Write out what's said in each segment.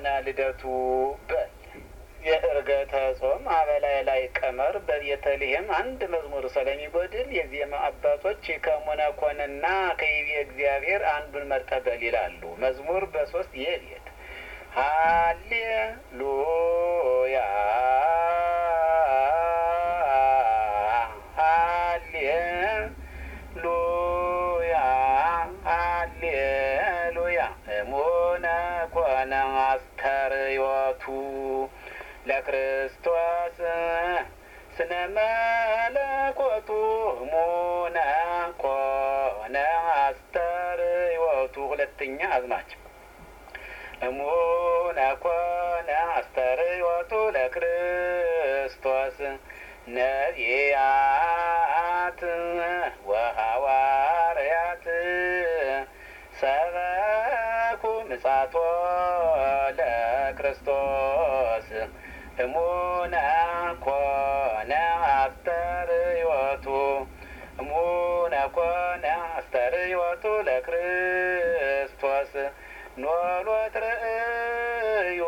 እሙነ ልደቱ በል የእርገተ ጾም አበላይ ላይ ቀመር በቤተልሔም አንድ መዝሙር ስለሚጎድል የዜማ አባቶች ከሙነ ኮንና ከይቤ እግዚአብሔር አንዱን መርጠህ በል ይላሉ። መዝሙር በሶስት የቤት ሃሌሉያ ሃሌሉያ ሃሌሉያ እሙነ ኮነ አስተርእዮቱ ለክርስቶስ ስነ መለኮቱ እሙነ ኮነ አስተርእዮቱ ሁለተኛ አዝማች እሙነ ኮነ አስተርእዮቱ ለክርስቶስ ነቢያት ወሐዋርያት ሰበኩ ምጻቶ ለክርስቶስ እሙነ ኮነ አስተርእዮቱ እሙነ ኮነ አስተርእዮቱ ለክርስቶስ ኖሎት ርእዩ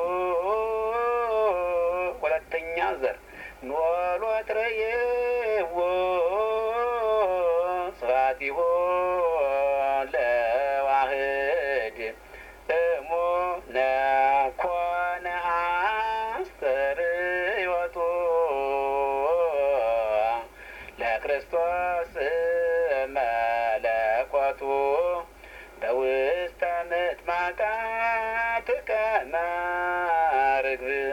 ሁለተኛ ዘር ኖሎት ርእይዎ ስብሐቲሁ ለዋህድ እሙነ ኮነ አስተርእዮቱ ለክርስቶስ